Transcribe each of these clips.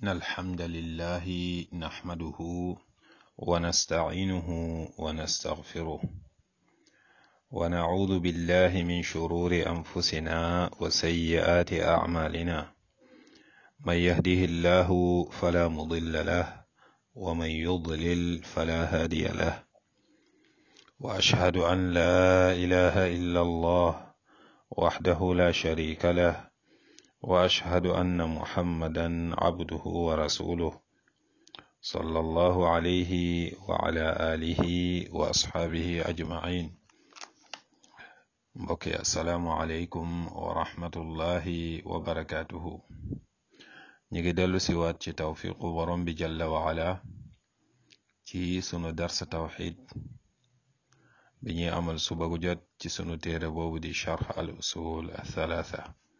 إن الحمد لله نحمده ونستعينه ونستغفره ونعوذ بالله من شرور أنفسنا وسيئات أعمالنا من يهده الله فلا مضل له ومن يضلل فلا هادي له وأشهد أن لا إله إلا الله وحده لا شريك له واشهد ان محمدا عبده ورسوله صلى الله عليه وعلى اله واصحابه اجمعين mbokk yi asalaamualeykum wa rahmatullahi wa barakatuhu ñu ngi dellu siwaat ci tawfiqu borom bi jalla wa ala ci sunu darsa tawxid bi ñuy amal suba gu jot ci sunu téere boobu di charx al usul althalatha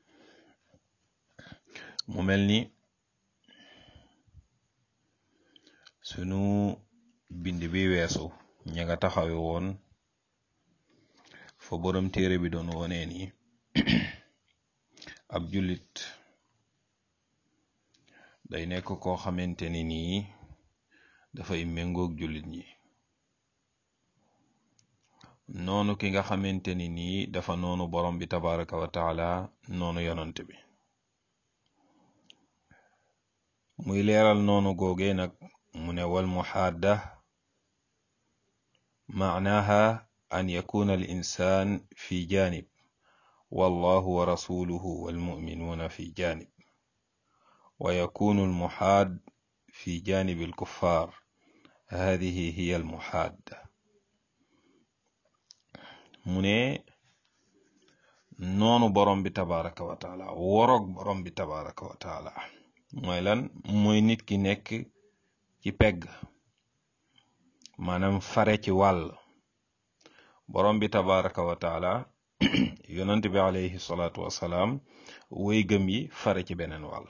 mu mel ni sunu bind bi weesu ña nga taxawe woon fa borom téere bi doon wonee ni ab jullit day nekk koo xamante ni nii dafay méngoog jullit ñi noonu ki nga xamante ni nii dafa noonu borom bi tabaraka wa taala noonu yonant bi muy leeral noonu googee nag mu ne wal muhaadda maanaha an yakuna al insan fi janib wallahu wa rasuluhu walmuminuuna fi janib wa yakunu al muhaad fi janib al kuffar hadihi hiya al muhaadda mu ne noonu borom bi tabaraka wa taala woroog borom bi tabaraka wa taala mooy lan mooy nit ki nekk ci pegg maanaam fare ci wàll borom bi tabaraka wa taala yonent bi alayhi salaatu wasalaam woy gëm yi fare ci beneen wàll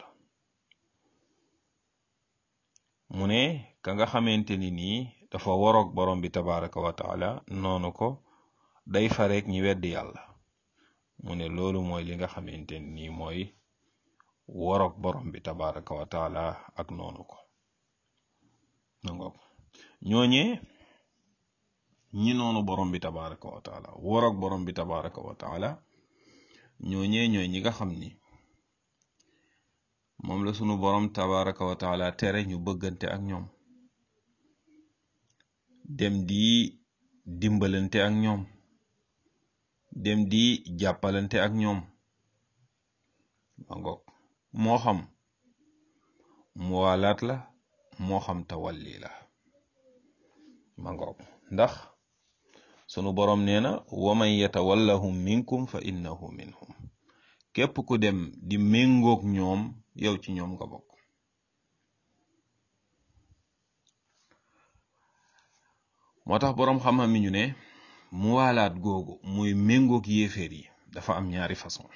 mu ne ka nga xamante ni nii dafa waroog borom bi tabaraka wa taala noonu ko day fareeg ñi weddi yàlla mu ne loolu mooy li nga xamante ni nii mooy waroog borom bi tabaraka wa taala ak noonu ko nangook ñooñee ñi noonu borom bi tabaraka wa taala waroog borom bi tabaraka wa taala ñooñee ñooy ñi nga xam ni moom la sunu borom tabaraka wa taala tere ñu bëggante ak ñoom dem di dimbalante ak ñoom dem di jàppalante ak ñoom nangook moo xam muwaalaat la moo xam tawalli la ma ngoog ndax sunu boroom nee na wa man yatawallahum minkum fa innahu minhum képp ku dem di méngoog ñoom yow ci ñoom nga bokk moo tax boroom xam-xam mi ñu ne muwaalaat googu muy méngoog yéeféer yi dafa am ñaari façon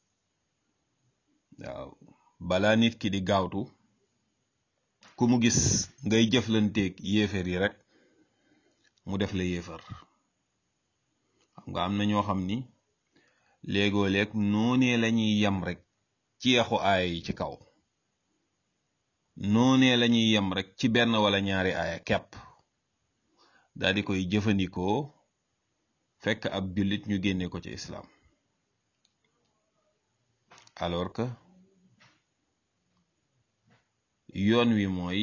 waaw balaa nit ki di gaawtu ku mu gis ngay jëflanteeg yéefar yi rek mu def la yéefar xam nga am na ñoo xam ni léegoo léeg noonee lañuy yem rek ci yaxu aaya yi ci kaw noonee lañuy yem rek ci benn wala ñaari aaya kepp daal di koy jëfandikoo fekk ab jullit ñu génne ko ci islaam alors que yoon wi mooy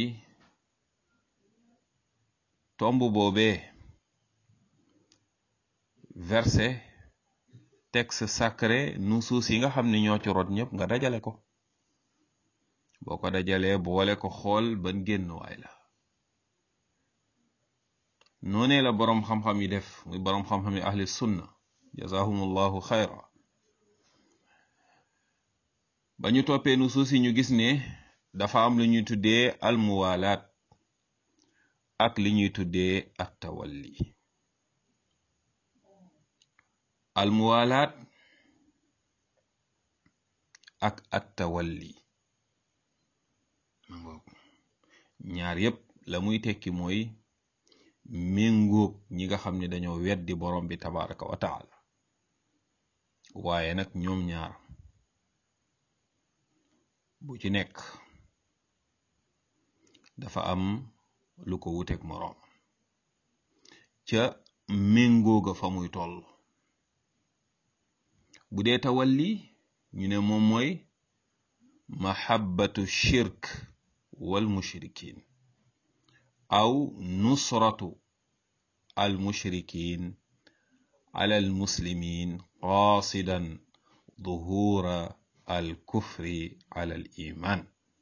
tomb boobee verset texte sacré nusuus yi nga xam ne ñoo ci rot ñëpp nga dajale ko boo ko dajalee boole ko xool ban génn waay la noonee la boroom xam-xam yi def muy boroom xam-xam yi ahli sunna jazahumullahu xayra ba ñu toppee nusuus yi ñu gis ne dafa am lu ñuy tuddee almuwalaat ak li ñuy tuddee attawalli almuwalaat ak attawalli ñaar yépp la muy tekki mooy méngóog ñi nga xam ne dañoo weddi borom bi tabaraka wa taala waaye nag ñoom ñaar bu ci nekk dafa am lu ko wuteeg moroom ca méngooga fa muy toll bu dee tawalli ñu ne moom mooy mahabbatu shirk wal mushrikin aw nusratu al mushrikin ala al muslimin qasidan duhura al kufri ala al iman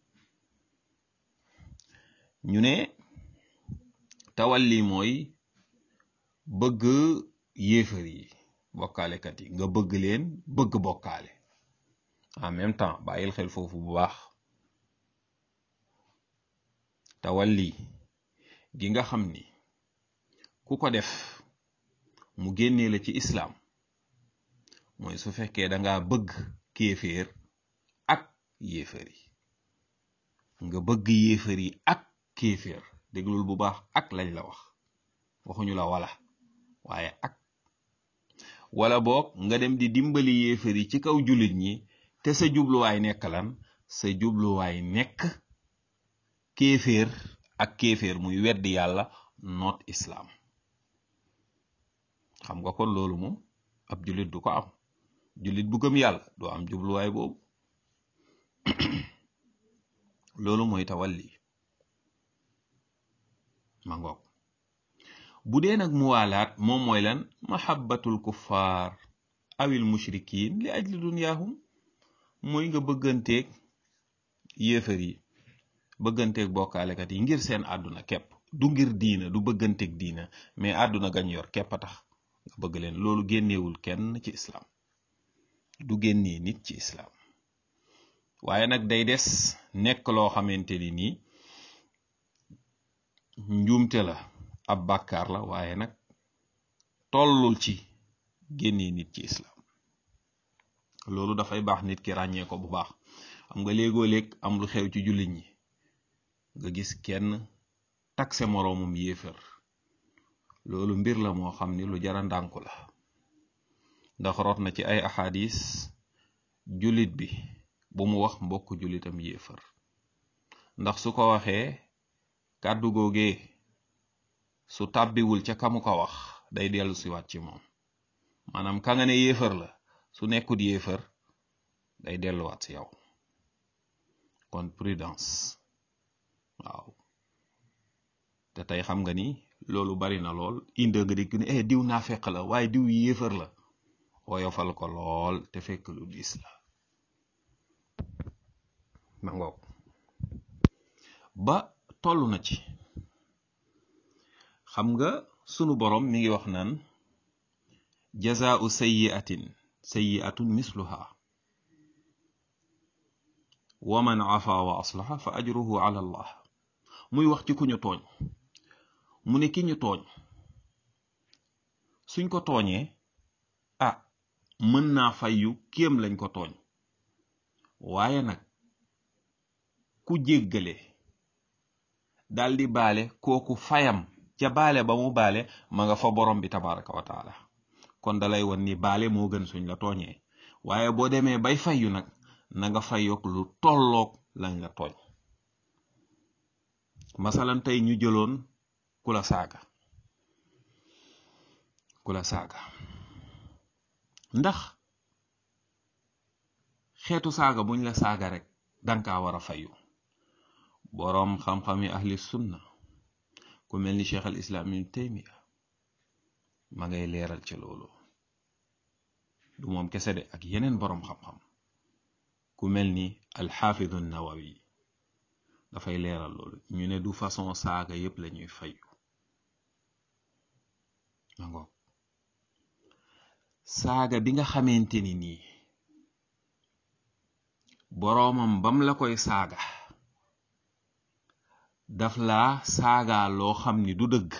ñu ne tawalli mooy bëgg yéefar yi bokkaalekat yi nga bëgg leen bëgg bokkaale en même temps bàyyil xel foofu bu baax tawalli gi nga xam ni ku ko def mu génnee la ci islaam mooy su fekkee danga bëgg kéeféer ak yéefar yi nga bëgg yéefar yi ak kéeféer déglul bu baax ak lañ la wax waxuñu la wala waaye ak wala boog nga dem di dimbali yéefar yi ci kaw jullit ñi te sa jubluwaay nekk lan sa jubluwaay nekk kéeféer ak kéeféer muy weddi yàlla noot islaam xam nga kon loolu moom ab jullit du ko am jullit bu gëm yàlla doo am jubluwaay boobu loolu mooy tawalli ma ngoog bu dee nag muwaalaat moom mooy lan mahabbatul kuffaar awil mushrikin li ajli dunyaahum mooy nga bëgganteeg yéefar yi bëgganteeg bokkaalekat yi ngir seen àdduna képp du ngir diina du bëgganteeg diina mais àdduna gañ yor képp a tax nga bëgg leen loolu génneewul kenn ci islaam du génnee nit ci islaam waaye nag day des nekk loo xamante ni nii njuumte la ab bàkkaar la waaye nag tollul ci génnee nit ci islaam loolu dafay baax nit ki ràññee ko bu baax xam nga léegoo léeg am lu xew ci jullit ñi nga gis kenn takse moroomum yéefar loolu mbir la moo xam ni lu jara ndànku la ndax rot na ci ay axadis jullit bi bu mu wax mbokk jullitam yéefar ndax su ko waxee kàddu googee su tàbbiwul ca kamu ko wax day dellu siwaat ci moom maanaam ka nga ne yéefar la su nekkut yéefar day delluwaat si yow kon prudence waaw te tey xam nga ni loolu bari na lool inde nga dégg ne eh diw naa fekk la waaye diw yéefar la woyofal ko lool te fekk lu diis la ma ngoog ba toll na ci xam nga sunu borom mi ngi wax naan jazaau sayyiatin sayyiatun misluha wa man afa wa aslaha fa ajruhu ala allah muy wax ci ku ñu tooñ mu ne ki ñu tooñ suñ ko tooñee ah mën naa fayyu kéem lañ ko tooñ waaye nag ku jéggale daldi baale kooku fayam ca baale ba mu baale ma nga fa borom bi tabaraka wa taala kon dalay won ni baale moo gën suñ la tooñee waaye boo demee bay fayyu nag na nga fayoog lu tolloog lañ la tooñ masalan tey ñu jëloon ku la saaga ku la saaga ndax xeetu saaga buñ la saaga rek danga war a fayu boroom xam-xami ahli sunna ku mel ni cheikh al islam ibn taymiya ma ngay leeral ci loolu du moom kese de ak yeneen boroom xam-xam ku mel ni alxaafidu nawawi dafay leeral loolu ñu ne du façon saaga yépp lañuy fayu ma ngoog saaga bi nga xamante ni nii boroomam bam la koy saaga daf laa saaga loo xam ni du dëgg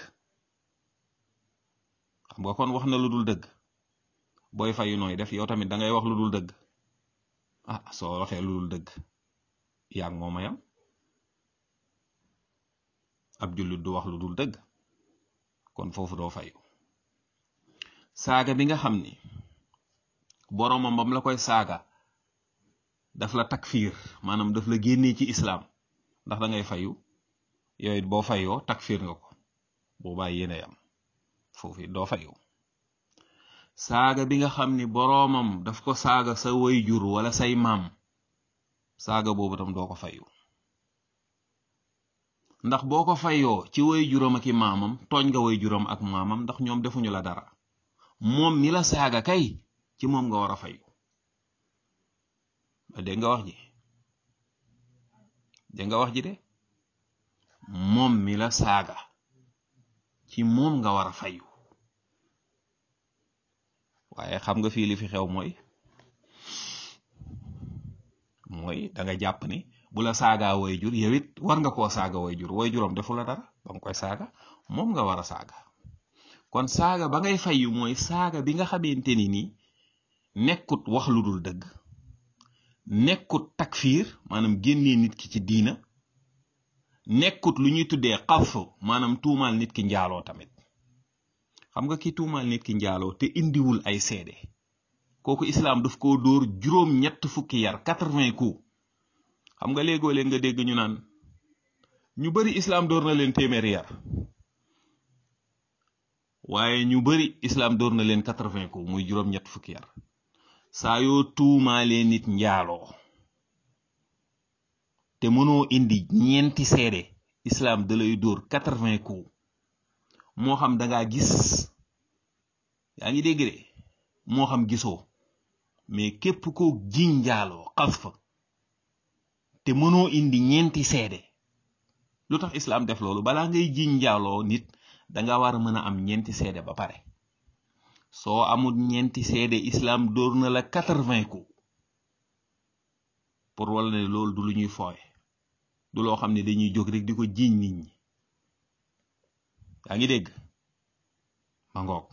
xam nga kon wax na lu dul dëgg booy fayu nooy def yow tamit da ngay wax lu dul dëgg ah soo waxee lu dul dëgg yaa ngi mooma yam ab jullit du wax lu dul dëgg kon foofu doo fayu saaga bi nga xam ni boroomam bam la koy saaga daf la takfiir maanaam daf la génnee ci islaam ndax da ngay fayu yow it boo fayoo takfir nga ko boobaa yéen a yam foofu it doo fayu saaga bi nga xam ni boroomam daf ko saaga sa way jur wala say maam saaga boobu tam doo ko fayu ndax boo ko fayoo ci way juram ak i maamam tooñ nga way juram ak maamam ndax ñoom defuñu la dara moom mi la saaga kay ci moom nga war a fayu ba dégg nga wax ji dégg nga wax ji de moom mi la saaga ci moom nga war a fayu waaye xam nga fii li fi xew mooy mooy da nga jàpp ni bu la saagaa way jur yow it war nga koo saaga way jur way juram defu la dara ba nga koy saaga moom nga war a saaga kon saaga ba ngay fayu mooy saaga bi nga xamante ni nii nekkut wax lu dul dëgg nekkut takfiir maanaam génnee nit ki ci diina nekkut lu ñuy tuddee xaf maanaam tuumaal nit ki njaaloo tamit xam nga ki tuumaal nit ki njaaloo te indiwul ay seede kooku islaam daf koo dóor juróom ñett fukki yar quatre-vingts coups xam nga léegoo leen nga dégg ñu naan ñu bari islaam dóor na leen téeméeri yar waaye ñu bari islaam dóor na leen quatre-vingts coups muy juróom ñett fukki yar saa yoo tuumaalee nit njaaloo te mënoo indi ñeenti seede islaam da lay dóor quatre-vingts coups moo xam dangaa gis yaa ngi dégg de moo xam gisoo mais képp ko jiñ njaaloo xas fa te mënoo indi ñeenti seede lu tax islaam def loolu balaa ngay jiñ njaaloo nit danga war a mën a am ñeenti seede ba pare soo amul ñeenti seede islaam dóor na la quatre-vingts coups pour wala ne loolu du lu ñuy fooye du loo xam ne dañuy jóg rek di ko jiiñ nit ñi yaa ngi dégg ma ngoog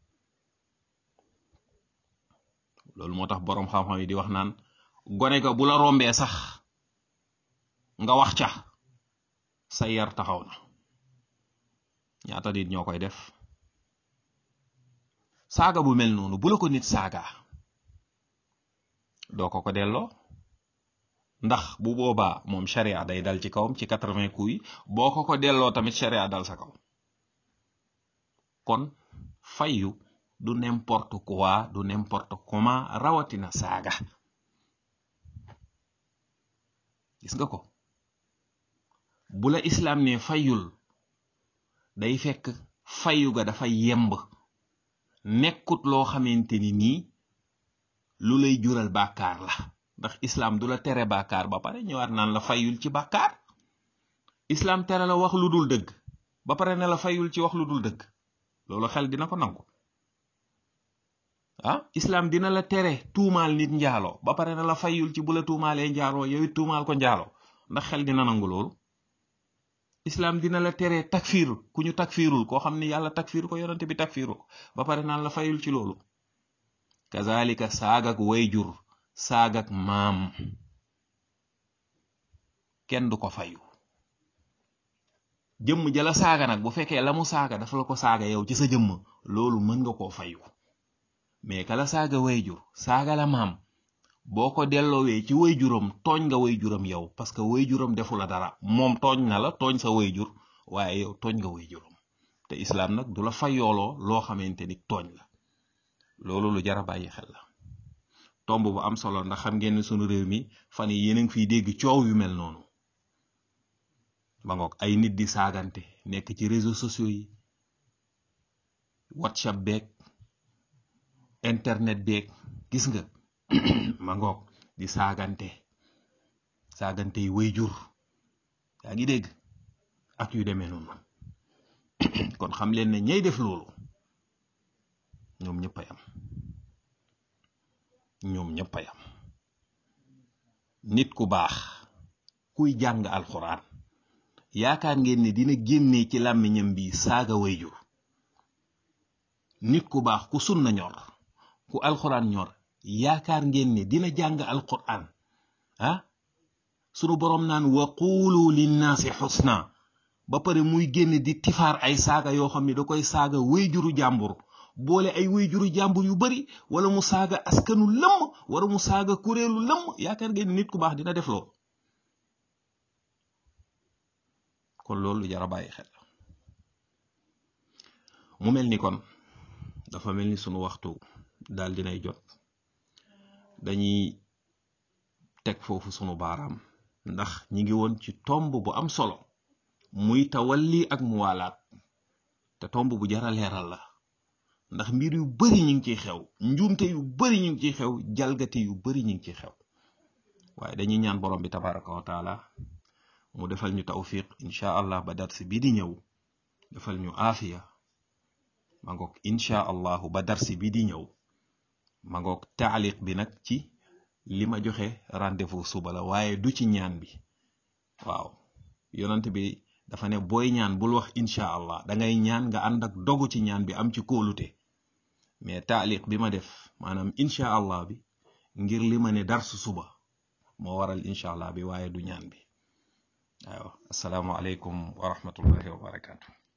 loolu moo tax boroom xam-xam yi di wax naan gone ga bu la rombee sax nga wax ca sa yar taxaw na ñaata nit ñoo koy def saaga bu mel noonu bu la ko nit saaga doo ko ko delloo ndax bu boobaa moom sharia day dal ci kawam ci quatre-vingts coups yi boo ko ko delloo tamit sharia dal sa kaw kon fayu du n'importe quoi du n'importe comment rawatina saaga gis nga ko bu la islaam ne fayul day fekk fayu ga dafa yemb nekkut loo xamante ni nii lu lay jural bàkkaar la ndax islaam du la tere bàkkaar ba pare ñëwaat naan la fayul ci bàkkaar islaam tere la wax lu dul dëgg ba pare ne la fayul ci wax lu dul dëgg loolu xel dina ko nangu ah islaam dina la tere tuumaal nit njaaloo ba pare ne la fayul ci bu la tuumaalee njaaloo yow it tuumaal ko njaaloo ndax xel dina nangu loolu islaam dina la tere takfiir ku ñu takfiirul koo xam ne yàlla takfiir ko yonante bi takfiiru ko ba pare naan la fayul ci loolu kazalika saagak wayjur saagak maam kenn du ko fayu jëmm jala saaga nag bu fekkee la mu saaga dafa la ko saaga yow ci sa jëmm loolu mën nga koo fayu mais kala saaga wayjur saaga la maam boo ko delloowee ci wayjuram tooñ nga wayjuram yow parce que wayjuram defu la dara moom tooñ na la tooñ sa wayjur waaye yow tooñ nga wayjuram te islaam nag du la fayooloo loo xamante ni tooñ la loolu lu jara bàyyi xel la tomb bu am solo ndax xam ngeen ne sunu réew mi fan yi yéen a ngi fiy dégg coow yu mel noonu ba ngoog ay nit di saagante nekk ci réseaux sociaux yi whatsapp beeg internet beeg gis nga ma ngoog di saagante saagante yi way jur yaa ngi dégg ak yu demee noonu kon xam leen ne ñay def loolu ñoom ñëpp a yam ñoom ñëpp a yam nit ku baax kuy jàng alxuraan yaakaar ngeen ne dina génnee ci làmmiñam bi saaga way jur nit ku baax ku sunna ñor ku alxuraan ñor yaakaar ngeen ne dina jàng alquran ah sunu boroom naan wa quulu linnaasi xusna ba pare muy génn di tifaar ay saaga yoo xam ne da koy saaga wéyjuru jàmbur boole ay wéyjuru jàmbur yu bari wala mu saaga askanu lëmm wala mu saaga kuréelu lëmm yaakaar ngeen ne nit ku baax dina def loolu kon loolu lu jar a bàyyi xel mu mel ni kon dafa mel ni sunu waxtu daal dinay jot dañuy teg foofu sunu baaraam ndax ñi ngi woon ci tomb bu am solo muy tawalli ak muwaalaat te tomb bu jara leeral la ndax mbir yu bari ñu ngi ciy xew njuumte yu bari ñu ngi ciy xew jalgati yu bari ñu ngi ciy xew waaye dañuy ñaan borom bi tabaraka wa taala mu defal ñu tawfiq incha allah ba darsi bi di ñëw defal ñu aafiya ma ngoog incha allahu ba darsi bi di ñëw ma ngoog taaliq bi nag ci li ma joxe rendez-vous suba la waaye du ci ñaan bi waaw yonent bi dafa ne booy ñaan bul wax incha allah da ngay ñaan nga ànd ak dogu ci ñaan bi am ci kóolute mais taaliq bi ma def maanaam incha allah bi ngir li ma ne darsu suba moo waral incha allah bi waaye du ñaan bi waaw asalaamualeykum wa rahmatullahi wa barakaatu.